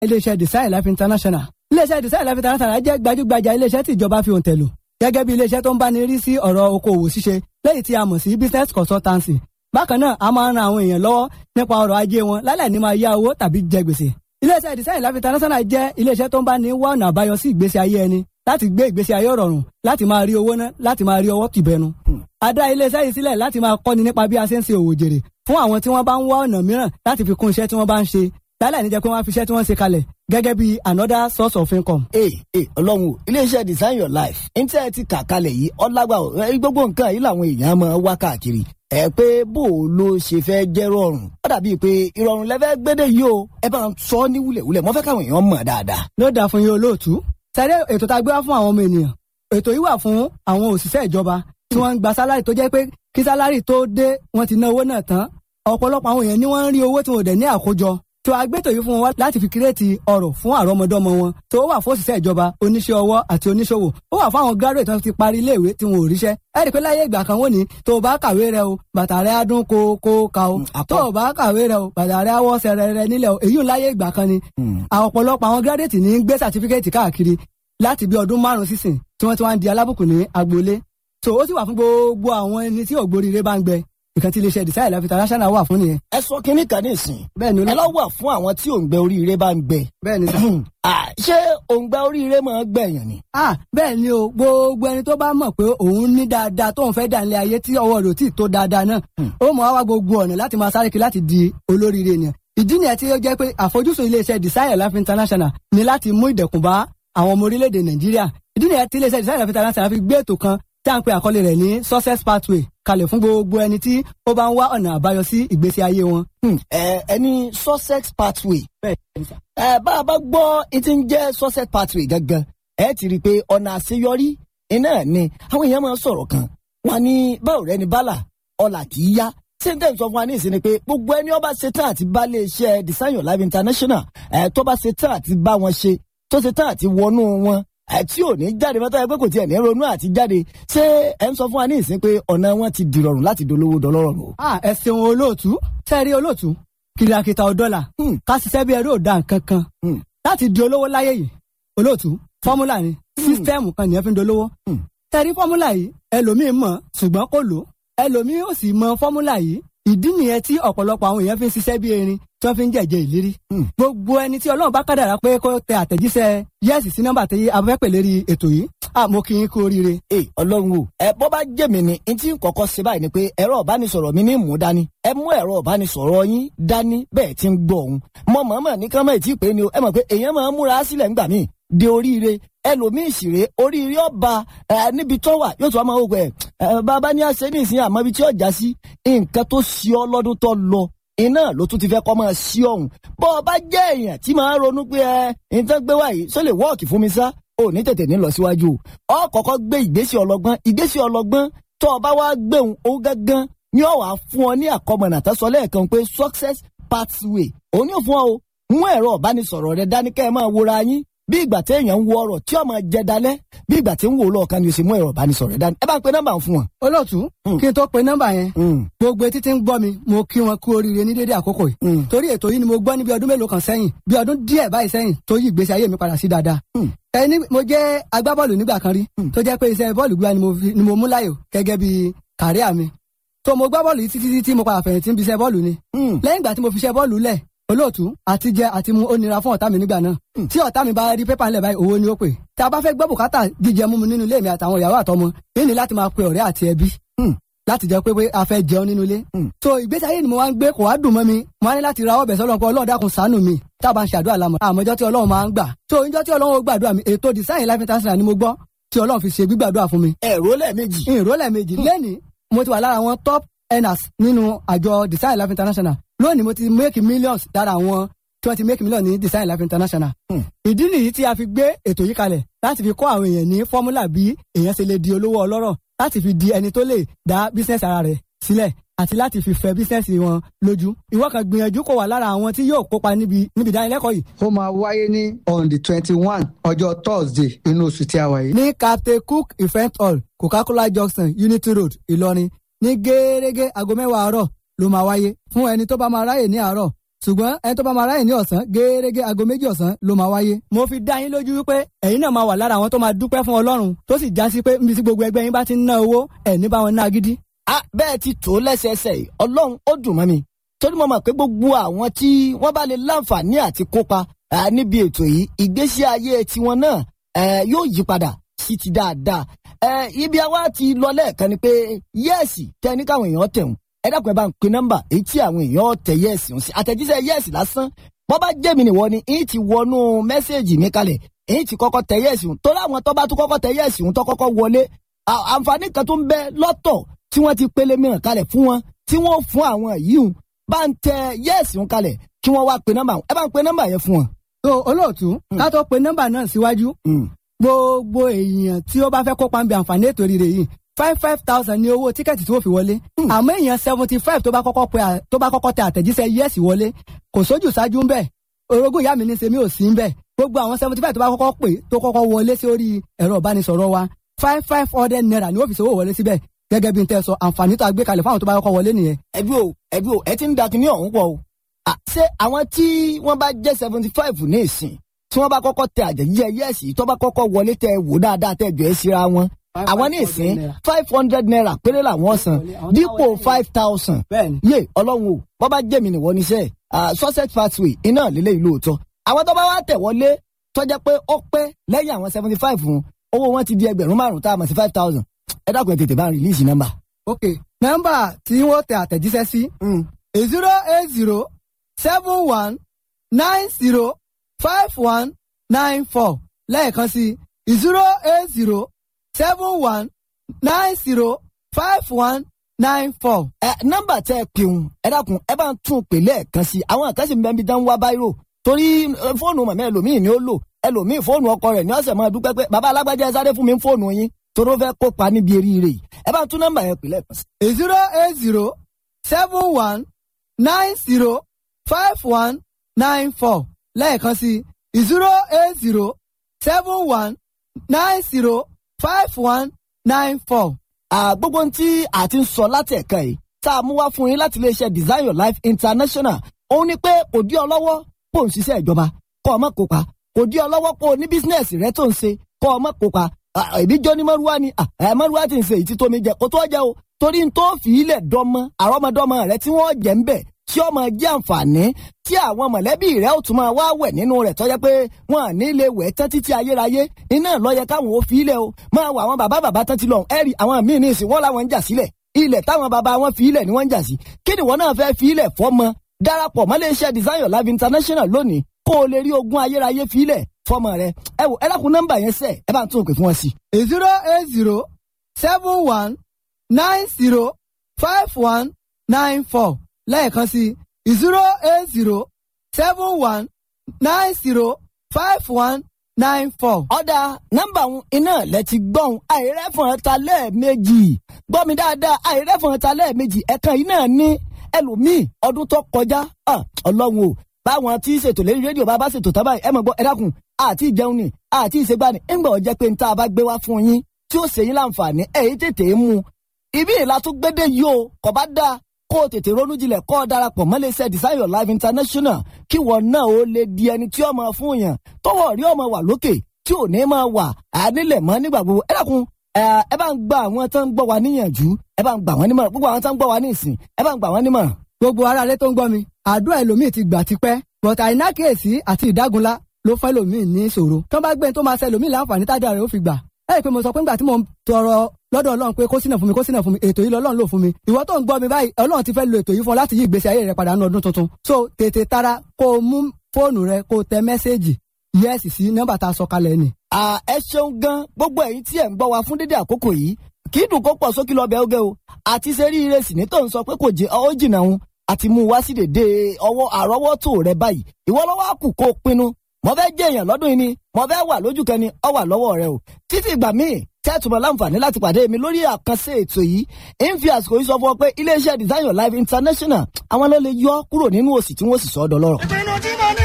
iléeṣẹ́ design life international iléeṣẹ́ design life international jẹ́ gbajúgbajà iléeṣẹ́ tí ìjọba fi òǹtẹ̀ lò gẹ́gẹ́ bí iléeṣẹ́ tó ń báni rí sí ọ̀rọ̀ okòwò ṣíṣe lẹ́yìn tí a mọ̀ sí business consultancy bákan náà a máa ń ran àwọn èèyàn lọ́wọ́ nípa ọrọ̀ ajé wọn lálẹ́ ní máa yá owó tàbí jẹ gbèsè iléeṣẹ́ design life international jẹ́ iléeṣẹ́ tó ń báni wá ọ̀nà àbáyọ sí ìgbésí ayé ẹni láti gbé ìgbésí ayé rọrùn láti máa rí owó ná láti máa rí ọwọ́ tìbẹnu. a dá iléeṣẹ́ yìí sílẹ̀ láti máa kọ́ni nípa bí a ṣe ń ṣe òwò jèrè fún àwọn tí wọ́n bá ń wá ọ̀nà mìíràn láti fi kún iṣẹ́ tí wọ́n bá ń ṣe lálẹ́ níjẹ́ pé wọ́n á fi iṣẹ́ tí wọ́n ṣe kalẹ̀ gẹ́gẹ́ bí another source of income. ee ee ọlọ́run o iléeṣẹ́ design your life ní tí ẹ ti kà kalẹ̀ yìí ọlágbà o ẹ, gbogbo nǹkan yìí làwọn èèyàn máa wá káàkiri ẹ pé bó o ló ṣe fẹ́ jẹ́ rọrùn ó dàbí pé ìrọ̀rùn lẹ́fẹ́ gbédè yìí o ẹ bá ń sọ ní wúlẹ̀wúlẹ̀ mo fẹ́ káwọn èèyàn mọ̀ dáadáa. ló dáa fún yín olóòtú sẹ́rẹ́ ètò tá a gbé wá fún àwọn ọmọ ènìyàn ètò yìí wà fún àwọn òṣìṣẹ́ ìjọba tí wọ́n ń gba sálárì tó jẹ́ pé kí sálárì tó dé wọ́n ti ná owó náà tán ọ̀pọ̀lọpọ̀ àwọn èèyàn ni wọ́n ń rí owó tí wọn ò dẹ̀ ní àkójọ tó agbétò yìí fún wọn láti fi kírètì ọrọ̀ fún àrọ́mọdọ́mọ wọn tó wà fún òṣìṣẹ́ ìjọba oníṣẹ́ ọwọ́ àti oníṣòwò ó wà fún àwọn graduate tó ti parí iléèwé tí wọn ò ríṣẹ́ ẹ rí i pé láyé ìgbà kan wọ́n ní tó o bá kàwé rẹ o bàtà rẹ á dún kó kó ka o tó o bá kàwé rẹ o bàtà rẹ á wọ́ sẹrẹ rẹ nílẹ̀ o èyí ò láyé ìgbà kan ni àwọn ọ̀pọ̀lọpọ̀ àwọn graduate ní gbé certificate káàkiri láti bí ọdún márùn sísìn tí wọ́n ti wá ń di alábùkù ní agboolé so ó sì wà fún gbogbo àwọn ẹni tí ògbóríire bá ń gbẹ ìkan tí iléeṣẹ́ design life international wà fún nìyẹn. ẹ sọ kínní kan ní ìsìn bẹ́ẹ̀ ni ẹ olóòtú lọ wà fún àwọn tí òǹgbẹ oríire bá ń gbẹ bẹ́ẹ̀ ni sà. Ah, ṣé òǹgbẹ oríire máa ń gbẹ̀yàn ni. ah bẹ́ẹ̀ ni o gbogbo ẹni tó bá mọ̀ pé òun ní dáadáa tóun fẹ́ dà nílé ayé tí ọwọ́ rẹ̀ ò tí ì tó dáadáa náà ó mọ̀ wá wá gbogbo ọ̀nà láti máa sáré kiri láti di olóríire ènìyàn ìdí nìyẹn tí ó jẹ́ pé àfojúsùn iléeṣẹ́ design life international ni láti mú ìdẹ̀kùn bá àwọn ọmọ orílẹ̀-èdè nàìjíríà ìdí nìyẹn tí iléeṣẹ́ design life international fi gbé ètò kan tí à ń pe àkọlé rẹ̀ ní success pathway kalẹ̀ fún gbogbo ẹni tí ó bá ń wá ọ̀nà àbáyọ sí ìgbésí ayé wọn. Hmm, ẹ ẹni sussex pathway bẹ́ẹ̀ ni sà. ẹ bá a bá gbọ́ ìtí ń jẹ́ sussex pathway gangan ẹ ti rí i pé ọ̀nà àṣeyọrí iná ni àwọn èèyàn máa ń sọ̀rọ̀ kan wọn ní báwo rẹ ni bálà ọ̀là kì í yá ṣé n tẹ́ ń sọ fún wa ní ìsinmi pé gbogbo ẹni ọba ṣetán àti bá lè ṣe design your life international ẹ tó bá ṣetán àti bá wọn ṣe tó ṣetán àti wọnú wọn ẹ tí ò ní jáde mọ́tò ẹ pé kò tiẹ̀ ní ronú àti jáde ṣé ẹ ń sọ fún wa ní ìsinmi pé ọ̀nà wọn ti dìrọ̀rùn láti dolówó dọlọ́rọ̀ o. ah ẹ ṣeun olóòtú sẹ́ẹ̀rí olóòtú kìlàkìtà ọ̀dọ́là Hmm. ká ṣiṣẹ́ bí ẹrú òdà nǹkan kan Hmm. láti di olówó láyé yìí olóòtú fọ́múlà ni sísítẹ́ẹ̀mù kan nìyẹn fi ń dolówó. Hmm. sẹ́ẹ̀rí fọ́múlà yìí ẹlòmíín mọ̀ ṣùgbọ́n kò lò ẹlòmíín ò sì mọ fọ́múlà yìí ìdí nìyẹn tí ọ̀pọ̀lọpọ̀ àwọn èèyàn fi ń ṣiṣẹ́ bí erin tí wọ́n fi ń jẹ̀jẹ̀ ìlérí. Hmm. gbogbo ẹni tí ọlọ́run bá kádàrá pé kó tẹ àtẹ̀jíṣẹ́ yẹ́sì sí nọ́mbà tí a fẹ́ pè lérí ètò yìí ah mo kí yín kú oríire. ee ọlọ́run o ẹ bọ́ bá jẹ́ mi ni n tí ń kọ́kọ́ ṣe báyìí ni pé ẹ̀rọ ìbánisọ̀rọ̀ mi ní mú dání ẹ mú ẹ̀rọ ìbánisọ̀rọ̀ yín dání bẹ́ẹ̀ ti ń gbọ́ òun mọ mọ̀ọ́mọ̀ ní kánmọ́ ìtì pé ni o ẹ mọ̀ pé èèyàn máa ń múra sílẹ̀ ńgbà míì de oríire ẹlòmíì ìṣìrè oríire ọba ẹ níbi tó wà yóò tún wá máa wò pé ẹ bàbá ní àṣẹ ní ìsìn àmọ́ ibi tí ọjà sí nǹkan tó ṣí ọ lọ́dún tó lọ iná ló tún ti fẹ́ kọ́ máa ṣí ọ̀hún bọ́ ọ bá jẹ́ èèyàn tí máa ń ronú pé ẹ nǹkan gbé wáyé sọ lè wọ́ọ̀kì fún mi sá ò ní tètè ní lọ síwájú o ọ kọ́kọ́ gbé ìgbésẹ̀ ọlọ́gbọ́n ìgbésẹ̀ ọlọ́gbọ́n tó o bá wá gbéhùn ó gángan ni ó wàá fún ọ ní àkọmọ̀nà tó sọ lẹ́ẹ̀kan pé success pathway òun yóò fún ọ o mú ẹ̀rọ ìbánisọ̀rọ̀ rẹ dání kẹ́ ẹ máa wòra yín bí ìgbà téèyàn ń wo ọ̀rọ̀ tí ó máa jẹ dalẹ̀ bí ìgbà tí ń wò lọ́ọ̀kan ni o sì mú ẹ̀rọ ìbánisọ̀rọ̀ rẹ dání ẹ bá ń pe nọ́mbà fún wọn. olóòtú Hmm. kí n tó pe nọ́mbà yẹn Mm, gbogbo etí tí ń gbọ́ mi mo kí wọn kú oríire ní dédé àkókò yìí mm, torí ètò yìí ni mo gbọ́ níbi ọdún mélòó kan sẹ́yìn bí ọdún díẹ̀ báyìí sẹ́yìn tó yí ìgbésí ayé mi padà sí dáadáa. Hmm. ẹni mo jẹ́ agbábọ́ọ̀lù nígbà kan rí Hmm. tó jẹ́ pé iṣẹ́ bọ́ọ̀lù gbígbá ni mo fi- ni mo mú láyò gẹ́gẹ́ bí kàríà mi. tó mo gbá bọ́ọ̀lù yìí títí títí mo padà fẹ̀yìntì ń bi iṣẹ́ bọ́ọ̀lù ni. mm. lẹ́yìn ìgbà tí mo fi iṣẹ́ bọ́ọ̀lù lẹ̀ olóòtú àti jẹ àti mu ó nira fún ọ̀tá mi nígbà náà tí ọ̀tá mi bá rí pépà ńlẹ̀ báyìí owó ni ó pè tí a bá fẹ́ gbọ́ bùkátà jíjẹ mímu nínú ilé mi àtàwọn ìyàwó àtọmọ yìí ni láti máa pe ọ̀rẹ́ àti ẹbí Hmm. láti jẹ́ pé pé a fẹ́ jẹun nínú ilé Hmm. so ìgbésí ayé ni mo wá ń gbé kò wá dùn mọ́ mi mo wá ní láti ra ọbẹ̀ sọ́lọ́ pé ọlọ́run dákun ṣàánú mi tá a bá ń ṣe àdúrà lámọ̀ àmọ́jọ́ tí ọlọ́run máa ń gbà so ìjọ́ tí ọlọ́run ó gbàdúrà mi ètò design life international ni mo gbọ́ tí ọlọ́run fi ṣe gbígbàdúrà fún mi ẹ̀rọ lẹ́ẹ̀mejì. ìrólẹ̀ méjì lẹ́ni mo ti wà lára àwọn top earners nínú àjọ design life international lónìí mo ti make millions lára àwọn tí wọ́n ti make millions ní design life international. Hmm. ìdí nìyí tí a fi gbé ètò yìí kalẹ̀ láti fi kọ́ àwọn èèyàn ní fọ́múlà bí èèyàn ṣe lè di olówó ọlọ́rọ̀ láti fi di ẹni tó lè dá business ara rẹ̀ sílẹ̀ àti láti fi fẹ́ business wọn lójú. ìwọ kan gbìyànjú kó wà lára àwọn tí yóò kópa níbi níbi ìdánilẹ́kọ̀ọ́ yìí. ó máa wáyé ní on the twenty one ọjọ́ thursday inú oṣù tí a wà yìí. ní captain cook event hall coca-cola junction unity road ìlọrin ní gẹ́gẹ́ aago mẹ́wàá àárọ̀ ló máa wáyé fún ẹni tó bá máa ráyè ní àárọ̀ ṣùgbọ́n ẹni tó bá máa ráyè ní ọ̀sán gẹ́gẹ́ aago méjì ọ̀sán ló máa wáyé. mo fi dá yín lójú wípé ẹ̀yin náà máa wà lára àwọn tó máa dúpẹ́ fún ọlọ́run tó sì já sí pé níbi tí gbogbo ẹgbẹ́ yín bá ti ń ná owó ẹ̀ ní bá wọn ná gidi. a bẹ́ẹ̀ ti tó lẹ́sẹẹsẹ yìí ọlọ́run ó dùn mọ́ mi torí mo mọ̀ pé gbogbo àwọn tí wọ́n bá lè láǹfààní àti kópa níbi ètò yìí ìgbésí ayé tiwọn náà yóò yí padà sí ti dáadáa ibi àwa ti lọ lẹ́ẹ̀kan ni pé yẹ́ẹ̀sì tẹ́ ní káwọn èèyàn tẹ̀hún ẹ dákun ẹ bá ń pe nọ́mbà èyí tí àwọn èèyàn tẹ yẹ́ẹ̀sì ń sí àtẹ̀jíṣẹ́ yẹ́ẹ̀sì lásán bọ́ bá jẹ́ mi nìwọ ni èyí ti wọnú mẹ́sẹ̀gì mi kalẹ̀ èyí ti kọ́kọ́ tẹ yẹ́ẹ̀sì ń torí àwọn tó bá tún kọ́kọ́ tẹ yẹ́ẹ̀sì ń tó kọ́kọ́ wọlé àǹfààní kan tó ń bẹ lọ́tọ̀ tí wọ́n ti pélé mìíràn kalẹ̀ fún wọn tí wọ́n fún àwọn yìí ń bá ń tẹ yẹ́ẹ̀sì ń kalẹ̀ kí wọ́n wá pe nọ́mbà ẹ bá ń pe nọ́mbà yẹn fún wọn. so olóòtú ká tó pe nọ́mbà náà síwájú gbogbo èèyàn tí ó bá fẹ́ kópa ń bẹ àǹfààní ètò rírẹ yìí five five thousand ní owó tíkẹ́ẹ̀tì tí wọ́n fi wọlé àmọ́ èèyàn seventy five tó bá kọ́kọ́ pe tó bá kọ́kọ́ tẹ àtẹ̀jíṣẹ́ yẹ́sì wọlé kò sójú ṣáájú ń bẹ̀ orogún ìyá mi ní sèmi ò sí ń bẹ̀ gbogbo àwọn seventy five tó bá kọ́kọ́ pè tó kọ́kọ́ wọlé sí orí ẹ̀rọ ìbánisọ̀rọ̀ wa five five hundred naira ni wọ́n fi ṣòwò wọlé síbẹ̀ gẹ́gẹ́ bí n tẹ́ sọ àǹfààní tó a gbé kalẹ̀ fáwọn tó bá kọ́kọ́ wọlé nìyẹn. ẹbí o ẹbí o ẹ ti ń da kinní ọ̀hún pọ̀ o ṣé àwọn tí wọ́n bá jẹ́ seventy five ní ìsìn tí wọ́n bá kọ́kọ́ tẹ àjẹjíjẹ yẹ́ẹ̀sì tó bá kọ́kọ́ wọlé tẹ wò dáadáa tẹ jọ ẹ́ síra wọn àwọn ní ìsín five hundred naira péré làwọn san dípò five thousand yé ọlọ́run o wọ́n bá jẹ́ mi nìwọ níṣẹ́ success pathway iná lílé ìlú òótọ́ àwọn tó bá wá tẹ̀ wọlé tọ́jà pé ó pẹ́ lẹ́yìn àwọn seventy five fún owó wọn ti di ẹgbẹ̀rún márùn-ún tá a mọ̀ sí five thousand ẹ dákun ẹ tètè bá ń rìlíìsì nọ́mbà. ok nọ́mbà tí wọ́n tẹ àtẹ̀jíṣẹ́ sí zero eight zero seven one nine zero five one nine four lẹ́ẹ̀kan sí zero eight zero seven one nine zero five one nine four. ẹ nọ́mbà tẹ ẹ pè ń ẹ dákun ẹ bá ń tún pè lẹ́ẹ̀kan sí àwọn àkànṣe mi bẹ́ẹ̀ bí dán wá báyìí torí fóònù màmá ẹlòmíì ni ó lò ẹlòmíì fóònù ọkọ rẹ̀ ní ọ̀sẹ̀ máa dúpẹ́ pé bàbá alágbájá ẹ sáré fún mi fóònù yín toró fẹ́ kópa níbi eríire yìí ẹ bá ń tún nọ́mbà yẹn pè lẹ́ẹ̀kan sí. zero eight zero seven one nine zero five one nine four lẹ́ẹ̀kan sí zero eight zero seven one nine zero five one nine four. gbogbo tí a ti ń sọ láti ẹ̀ka yìí tá a mú wá fún yín láti iléeṣẹ́ design your life international òun ni pé kò dí ọ lọ́wọ́ kó o ń ṣiṣẹ́ ìjọba kó o má kópa kò dí ọ lọ́wọ́ kó o ní bísínẹ́sì rẹ tó ń ṣe kó o má kópa èmi jọ ní mọ́rúwá ni mọ́rúwá ti ń ṣe èyí tó mi jẹ kó tó jẹ o torí n tó fi ilẹ̀ dọ́mọ àrọ́mọdọ́mọ rẹ tí wọ́n jẹ́ ń bẹ̀ tí ó máa jẹ́ àǹfààní tí àwọn mọ̀lẹ́bí rẹ̀ ó tún máa wá wẹ̀ nínú rẹ̀ tọ́jẹ́ pé wọ́n à ní lè wẹ̀ tán títí ayérayé iná lọ́yẹ káwọn ò fi ilẹ̀ o máa wọ àwọn bàbá bàbá tán ti lọ ẹ̀rí àwọn míì ní ìsìn wọ́n làwọn ń jà sílẹ̀ ilẹ̀ táwọn bàbá wọn fi ilẹ̀ ni wọ́n ń jà sí kí ni wọ́n náà fẹ́ fi ilẹ̀ fọ́mọ darapọ̀ mọ́ iléeṣẹ́ design your life international lónìí kó o lè rí ogún ayérayé fi ilẹ̀ fọ́mọ rẹ ẹ wò ẹ dákun nọ́mbà yẹn sẹ ẹ bá ń tún òkè fún wọn sí. zero eight zero seven one nine zero five one nine four lẹ́ẹ̀kan sí zero eight zero seven one nine zero five one nine four. ọ̀dà nọ́mbà òun iná lẹ ti gbọ́n àìrẹ́fọ̀n ta lẹ́ẹ̀mejì gbọ́ mi dáadáa àìrẹ́fọ̀n ta lẹ́ẹ̀mejì ẹ̀kan yìí náà ní ẹlòmíì ọdún tó kọjá ọlọ́run o báwọn tí ṣètò lérí rédíò bá bá ṣètò tábà ẹ mọ̀ gbọ́ ẹ dákun àti ìjẹun ni àti ìṣègbani ńgbà ọ̀jẹ́ pé níta bá gbé wá fún yín tí ó ṣe yín láǹfààní ẹ̀yìn tètè mú un ibi ìlà tó gbédè yìí o kò bá dáa kó o tètè ronú jinlẹ̀ kó o darapọ̀ mọ́ iléeṣẹ́ design your life international kí wọ́n náà ó lè di ẹni tí ó máa fún yàn tọwọ́ rí ọmọ wà lókè tí ò ní máa wà ànílẹ̀ mọ́ nígbà gbogbo ẹ dákun ẹ bá ń gba àwọn tó ń gbọ́ wa níyànjú ẹ bá ń gbà wọ́n nímọ̀ràn gbogbo àwọn tó ń gbọ́ wa ní ìsìn ẹ bá ń gbà wọ́n nímọ̀ràn. gbogbo ara rẹ tó ń gbọ́ mi àdúrà ẹlòmíì ti gbà tipẹ́ bọ̀tà àìnákèésí àti ìdágunlá ló fẹ́ lòmíì ní ìṣòro tó bá gbé tó máa ṣe lòmíì láǹfààní tájà rẹ̀ ó fi gbà ẹ rí i pé mo sọ pé ńgbà tí mo ń tọrọ lọ́dọ̀ ọlọ́run pé kó sínà fún mi kó sínà fún mi ètò yìí lọ́lọ́run lò fún mi ìwọ tó ń gbọ́ mi báyìí ọlọ́run ti fẹ́ lo ètò yìí fún ọ láti yí ìgbésí ayé rẹ padà ní ọdún tuntun so tètè tara kó o mú fóònù rẹ kó o tẹ mẹ́sẹ́ẹ̀jì yẹ́sì sí nọ́mbà tá a sọ kalẹ̀ ni. ẹ ṣeun gan gbogbo ẹ̀yin tí ẹ ń gbọ́ wa fún dédé àkókò yìí kì í dùn kó pọ̀ sókè lọ bẹ́ẹ̀ o àti ṣe rí ire sì ní tó ń sọ pé kò jẹ́ ọ jìnnà òun àti mú wá sí dèdè ọwọ́ àrọ́wọ́tò rẹ báyìí ìwọ lọ́wọ́ àkù kó o pinnu mo fẹ́ jẹ́ èèyàn lọ́dún yìí ni mo fẹ́ wà lójú kan ni ọ wà lọ́wọ́ rẹ o títí ìgbà míì tẹ́tùmọ̀ láǹfààní láti pàdé mi lórí àkànṣe ètò yìí ń fi àsìkò yìí sọ fún ọ pé iléeṣẹ́ design your life international àwọn ló lè yọ kúrò nínú òsì tí wọ́n sì sọ ọ́ dọlọ́rọ̀. ìpinnu tí